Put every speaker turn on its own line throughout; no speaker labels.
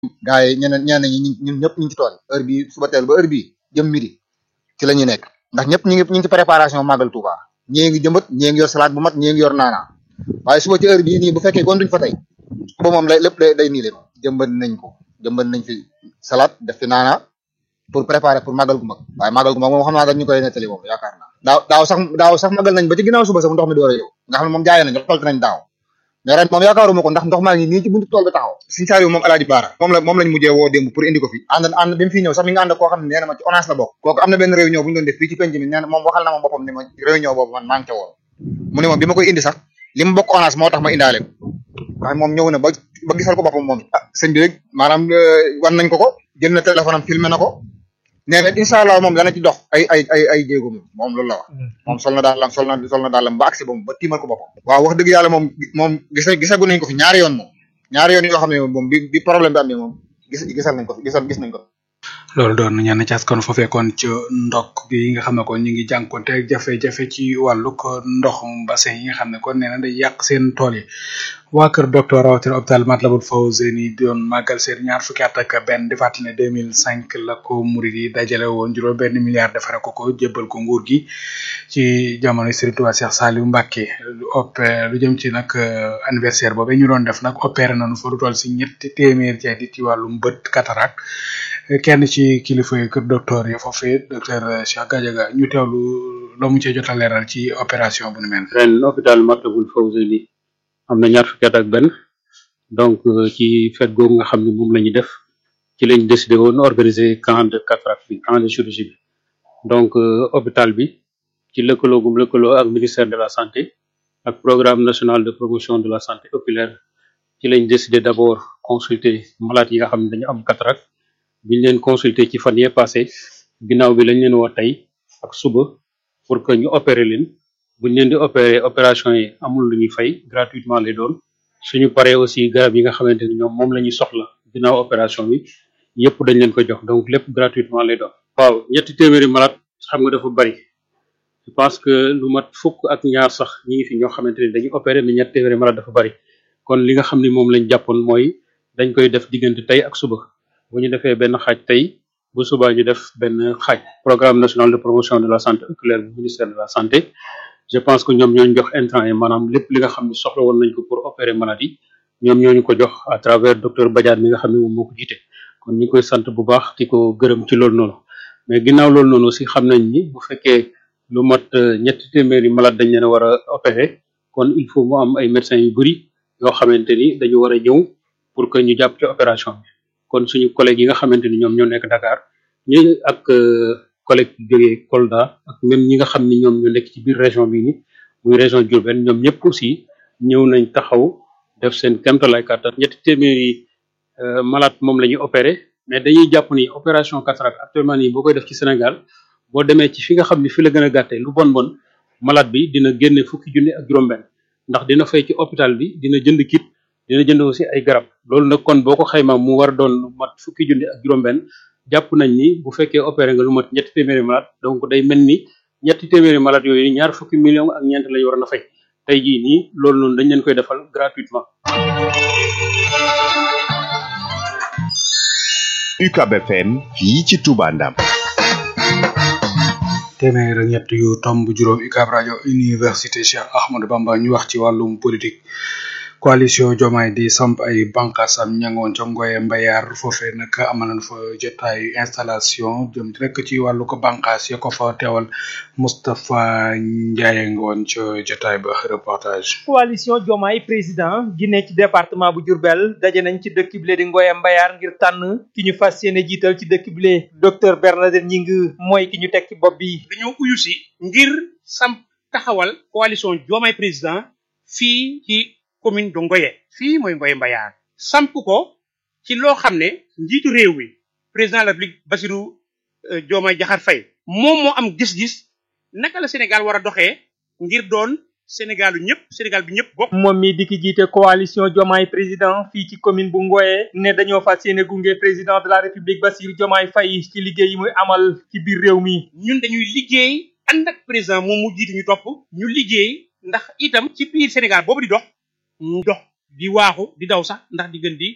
gars yi ñeneen ñeneen ñi ñun ñëpp ñu ngi ci tool heure bii suba teel ba heure bii jëm midi ci la ñuy nekk ndax ñëpp ñu ngi ñu ngi ci préparation màggal Touba ñii ngi jëmbat ñii ngi yor salade bu mat ñii ngi yor naana waaye suba ci heure bii nii bu fekkee kon duñ fa tey suba moom lay lépp day day nii leen jëmbat nañ ko jëmbat nañ fi salade def fi naana pour préparer pour màggal gu mag waaye màggal gu mag moom xam naa dañ ñu koy nettali moom yaakaar naa daaw daaw sax daaw sax màggal nañ ba ci ginnaaw suba sax ndox mi door a ñëw nga xam ne moom jaayee nañ tolt nañ daaw mais ren moom yaakaaruma ko ndax ndox maa ngi nii ci buntu tool bi taxaw Sëñ Saaliw moom alaaji baara moom la moom lañ mujjee woo démb pour indi ko fi ànd ànd bi mu fii ñëw sax mi nga ànd koo xam ne nee na ma ci ONAS la bokk kooku am na benn réunion bu ñu doon def fii ci penc mi nee na moom waxal na ma boppam ni ma réunion boobu man maa ngi ca woon mu ne ma bi ma koy indi sax li mu bokk ONAS moo tax ma indaale ko waaye moom ñëw na ba ba gisal ko boppam moom ah sëñ bi rek maanaam wan nañ ko ko jël na téléphone am filmé na ko nee na incha allah moom dana ci dox ay ay ay ay jéego moom moom loolu la wax moom sol na daalam sol na sol na daalam ba agsi ba ba tiimal ko boppam waaw wax dëgg yàlla moom moom gis gisagu nañ ko fi ñaari yoon moom ñaari yoon yoo xam ne moom bi bi problème bi amee moom gis gisal nañ ko fi gisal gis nañ ko
loolu doon ñenn ci askan foofee kon ci ndok gi nga xam ne kon ñu ngi jànkonte ak jafe-jafe ci wàllu ko ndoxum bassin yi nga xam ne kon nee na day yàq seen tool yi waa kër docteur rawatina hôpital Matlaboul Fawzeyni doon màggal seen ñaar fukki at ak benn di fàttali ne 2005 la ko murid yi dajale woon juróom benn milliard defare ko ko jébbal ko nguur gi ci jamono Serigne Touba Cheikh Saliou Mbacké lu opé lu jëm ci nag anniversaire boobu ñu doon def nag opéré nañu fa lu toll si ñetti téeméer ci ay ci wàllum bët cataracte kenn ci kilifa yi kër docteur yi foofee docteur Cheikh Gadiaga ñu teewlu loo mu cee jot a leeral ci opération bu ni mel.
ren hôpital Matlaboul Fawzeyni am na ñaar fukki at ak benn donc ci fête googu nga xam ne moom la ñuy def ci lañ décidé woon organiser camp de cataracte bi camp de chirurgie bi donc hôpital bi ci lëkkaloo gum lëkkaloo ak ministère de la santé ak programme national de promotion de la santé oculaire ci lañ décidé d' abord consulter malades yi nga xam ne dañu am cataracte biñ leen consulter ci fan yee passé ginnaaw bi lañ leen woo tey ak suba pour que ñu opérer leen buñ leen di opérer opération yi amul lu ñuy fay gratuitement lay doon suñu paree aussi garab yi nga xamante ni ñoom moom la ñuy soxla ginnaaw opération bi yëpp dañ leen ko jox donc lépp gratuitement lay doon. waaw ñetti téeméeri malade xam nga dafa bari je pense que lu mat fukk ak ñaar sax ñi ngi fi ñoo xamante ni dañuy opérer mais ñetti téeméeri malade dafa bari kon li nga xam ni moom lañ jàppoon mooy dañ koy def diggante tey ak suba bu ñu defee benn xaaj tey bu subaa ñu def benn xaaj programme national de promotion de la santé oculaire bu ministère de la santé. je pense que ñoom ñooñu jox intrant yi maanaam lépp li nga xam ne soxla woon nañ ko pour opérer maladie ñoom ñooñu ko jox à travers docteur Badiane mi nga xam ne moom moo ko jiite kon ñu koy sant bu baax di ko gërëm ci loolu noonu mais ginnaaw loolu noonu aussi xam nañ ni bu fekkee lu mat ñetti téeméeri malade dañ leen a war a opérer kon il faut mu am ay médecins yu bëri yoo xamante ni dañu war a ñëw pour que ñu jàpp ci opération bi kon suñu collègues yi nga xamante ni ñoom ñoo nekk Dakar ñu ak collègue jógee Kolda ak même ñi nga xam ni ñoom ñu nekk ci biir région bi ni muy région Diourbel ñoom ñëpp aussi ñëw nañ taxaw def seen kéemtalaay kàttan ñetti téeméeri malade moom la ñuy opéré mais dañuy jàpp ni opération cataracte actuellement nii boo koy def ci Sénégal boo demee ci fi nga xam ni fi la gën a gàttee lu bon bon malade bi dina génne fukki junni ak juróom-benn ndax dina fay ci hôpital bi dina jënd kit dina jënd aussi ay garab loolu nag kon boo ko xaymaa mu war a doon lu mat fukki junni ak juróom-benn jàpp nañ ni bu fekkee opéré nga lu mat ñetti téeméeri malade donc day mel ni ñetti téeméeri malade yooyu ñaar fukki million ak ñeent lañu war a fay tey jii nii loolu noonu dañ leen koy defal gratuitement.
UCAB FM fii ci Touba Ndam.
téeméer ak ñett yu tomb juróom UCAB rajo université Cheikh Ahmadou Bamba ñu wax ci wàllum politique. coalition Diomaye di samp ay bànqaasam ñangoon ca Ngoye Mbayar foofee nag amal nañ fa jotaayu installation jëm rek ci wàllu ko bànqaas ya ko fa teewal Moustapha Ndiaye ngoon ca jotaay ba reportage.
coalition Diomaye président gi ne ci département bu Diourbel daje nañ ci dëkk bile di Ngoye Mbayar ngir tànn ki ñu fas yéene jiital ci dëkk bile docteur Bernadette Gningue mooy ki ñu teg ci bopp bi.
dañoo uyu si ngir samp taxawal coalition Diomaye président fii ci. commune de Ngoye fii mooy Ngoye Mbayar samp ko ci loo xam ne njiitu réew mi président de la République Bassirou Diomaye Diakhar Faye moom moo am gis-gis naka la Sénégal war a doxee ngir doon Sénégalu ñëpp Sénégal bi ñëpp bokk.
moom mi di ki jiite coalition Diomaye président fii ci commune bu Ngoye ne dañoo fas yéene gunge président de la République Bassirou Diomaye Faye ci liggéey yi muy amal ci biir réew mi.
ñun dañuy liggéey ànd ak président moom mu jiite ñu topp ñu liggéey ndax itam ci biir Sénégal boobu di dox. mu dox di waaxu di daw sax ndax di gën di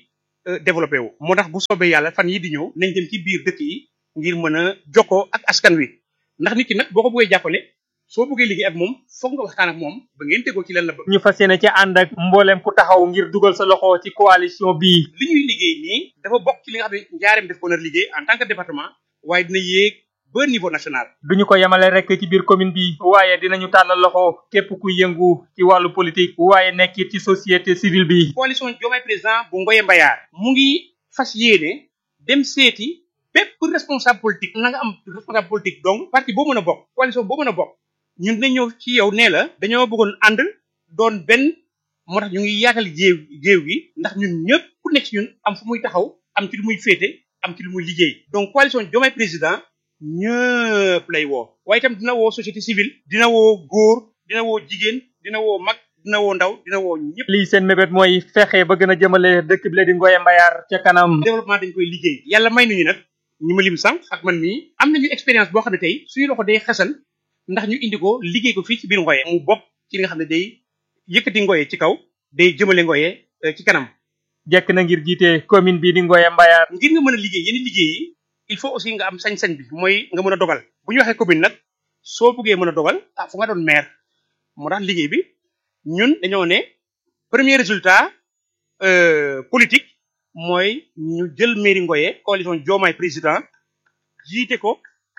développé wu moo tax bu soobee yàlla fan yi di ñëw nañ dem ci biir dëkk yi ngir mën a jokkoo ak askan wi ndax nit ki nag boo ko bëggee jàppale soo bëggee liggéey ak moom foog nga waxtaan ak moom ba ngeen déggoo ci lan la bëgg
ñu fas yéene ci ànd ak mboolem ku taxaw ngir dugal sa loxo ci coalition bii
li ñuy liggéey nii dafa bokk ci li nga xam ne njaareem def ko nar liggéey en tant que département waaye dina yéeg ba niveau national
duñu ko yemale rek ci biir commune bi waaye dinañu tàllal loxo képp ku yëngu ci wàllu politique waaye nekk ci société civile bi
coalition Diomaye président bu Ngoye Mbayar mu ngi fas yéene dem seeti bépp responsable politique na nga am responsable politique donc parti boo mën a bokk coalition boo mën a bokk ñun dinañ ñëw ci yow nee la dañoo bëggoon ànd doon benn moo tax ñu ngi yaatal géew géew gi ndax ñun ñëpp ku nekk ci ñun am fu muy taxaw am ci lu muy féete am ci lu muy liggéey donc coalition Diomaye président ñëpp lay woo waaye itam dina woo société civile dina woo góor dina woo jigéen dina woo mag dina woo ndaw dina woo ñëpp
lii seen mébét mooy fexe ba gën a jëmale dëkk bi la di Ngoye Mbayar ca kanam
développement dañ koy liggéey yàlla may nañu nag ñu ma lim sànq ak man mii am nañu expérience boo xam ne tey suñu loxo day xasan ndax ñu indi ko liggéey ko fii ci biir Ngoye mu bokk ci li nga xam ne day yëkkati Ngoye ci kaw day jëmale Ngoye ci kanam
jekk na ngir jiite commune bi di Ngoye Mbayar
ngir nga mën a liggéey yenn liggéey yi il faut aussi nga am sañ-sañ bi mooy nga mën a dogal bu ñu waxee commune nag soo bëggee mën a dogal ah fu nga doon maire moo tax liggéey bi ñun dañoo ne premier résultat politique mooy ñu jël mairie Ngoye coalition Diomaye président jiite ko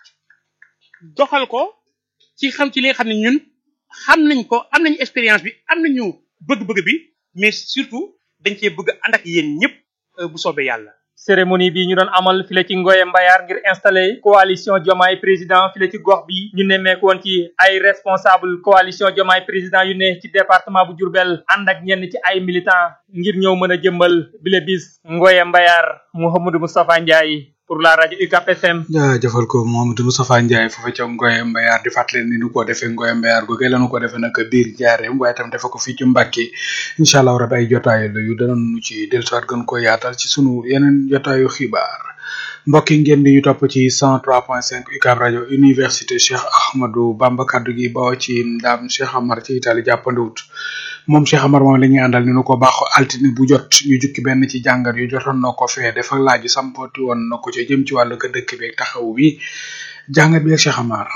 doxal ko ci xam ci li nga xam ne ñun xam nañ ko am nañu expérience bi am nañu bëgg-bëgg bi mais surtout dañ cee bëgg ànd ak yéen ñëpp bu soobee yàlla.
cérémonie bi ñu doon amal file ci Ngoye Mbayar ngir installé coalition Diomaye président file ci gox bi ñu nemmeeku woon ci ay responsable coalition Diomaye président yu ne ci département bu Diourbel ànd ak ñenn ci ay militants ngir ñëw mën a jëmbal bile bis Ngoye Mbayar Mouhamadou Moustapha Ndiaye pour la rajo UCAP FM.
jaajëfal ko Mohamadou Moustapha Ndiaye foofa ca Ngoye Mbayar di fàttali ni nu ko defee Ngoye Mbayar googee la nu ko defee nag biir jaareem waaye tam defe ko fii ci Mbàkke incha allah rabi ay jotaay la yu danañu ci dellusiwaat gën ko yaatal ci sunu yeneen jotaayu xibaar mbokk yi ngeen di ñu topp ci 103.5 UCAB rajo université Cheikh Ahmadou Bamba kaddu gi bawoo ci ndaam Cheikh Amar ci Italie jàppandiwut moom Cheikh Amar moom la ñuy àndal ni nu ko baaxoo altine bu jot ñu jukki benn ci jàngat yu jotoon na ko fee dafa laaj sampoti woon na ko ca jëm ci wàllu ko dëkk bi taxaw bi jàngat bi ak Cheikh Amar.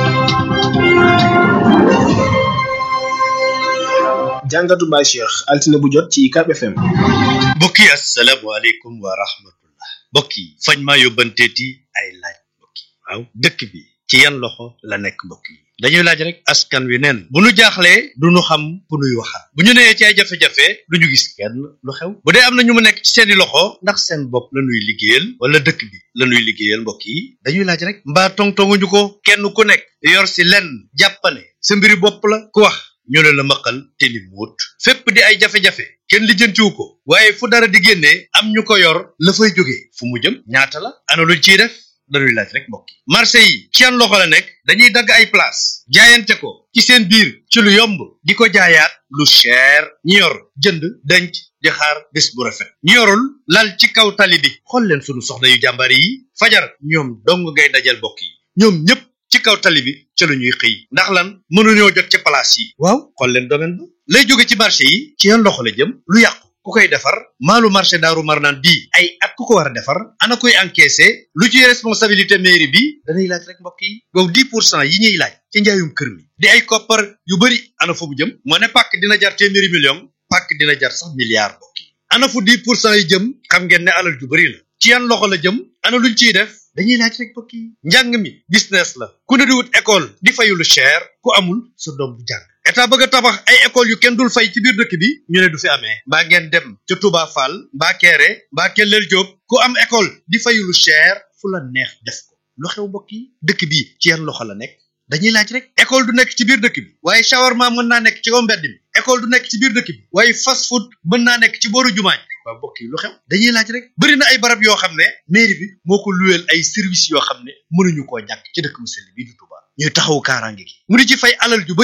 jàngatu Baye Cheikh altine bu jot ci UCAB FM.
mbokk yi asalaamaaleykum wa rahmatullah mbokk yi fañ maa yóbbanteeti ay laaj mbokk yi waaw dëkk bi ci yan loxo la nekk mbokk yi dañuy laaj rek askan wi neen bu nu jaaxlee du nu xam ku nuy waxal bu ñu nee ci ay jafe-jafe du ñu gis kenn lu xew bu dee am na ñu mu nekk ci seeni loxo ndax seen bopp la nuy liggéeyal wala dëkk bi la nuy liggéeyal mbokk yi dañuy laaj rek mbaa tongtonguñu ko kenn ku nekk yor si lenn jàppane sa mbiri bopp la ku wax ñu ne la maqal te ni muut fépp di ay jafe-jafe kenn lijjantiwu ko waaye fu dara di génnee am ñu ko yor la fay jógee fu mu jëm ñaata la ana luñ ciy def dañuy laaj rek mbokk yi marché yi ci yan loxo la nekk dañuy dagg ay place jaayante ko ci seen biir ci lu yomb di ko jaayaat lu cher ñi yor jënd denc di xaar bés bu rafet ñi yorul lal ci kaw tali bi xool leen sunu soxna yu jàmbaar yi fajar ñoom dong ngay dajal mbokk yi ñoom ñëpp ci kaw tali bi ca la ñuy xëy ndax lan mënuñoo jot ci place yi waaw xool leen domaine ba lay jóge ci marché yi ci yan loxo la jëm lu yàqu ku koy defar maalu marché daaru marnaan bii ay at ku ko war a defar ana koy encaissé lu ci responsabilité mairie bi dañuy laaj rek mbokk yi donc dix pour cent yi ñuy laaj ci njaayum kër mi di ay koppar yu bëri ana fa bu jëm moo ne pàkk dina jar téeméeri million pàkk dina jar sax milliard mbokk yi ana fu dix pour cent yi jëm xam ngeen ne alal ju bëri la ci yan loxo la jëm ana luñ ciy def dañuy laaj rek mbokk yi njàng mi business la ku ne di wut école di fayu lu cher ku amul sa doom bu jàng état bëgg a tabax ay école yu kenn dul fay ci biir dëkk bi ñu ne du fi amee mbaa ngeen dem ca Touba Fall mbaa Kéré mbaa Kellel Diop ku am école di fayu lu cher fu la neex def ko lu xew mbokk yi dëkk bi ci yan loxo la nekk dañuy laaj rek école du nekk ci biir dëkk bi waaye shawarma mën naa nekk ci kaw mbedd mi école du nekk ci biir dëkk bi waaye fast food mën naa nekk ci booru jumaañ waaw mbokk yi lu xew dañuy laaj rek bëri na ay barab yoo xam ne mairie bi moo ko luweel ay service yoo xam ne mënuñu koo ñàkk ci dëkk mu sell bii du Touba ñuy taxaw kaaraange gi mu di ci fay alal ju bëri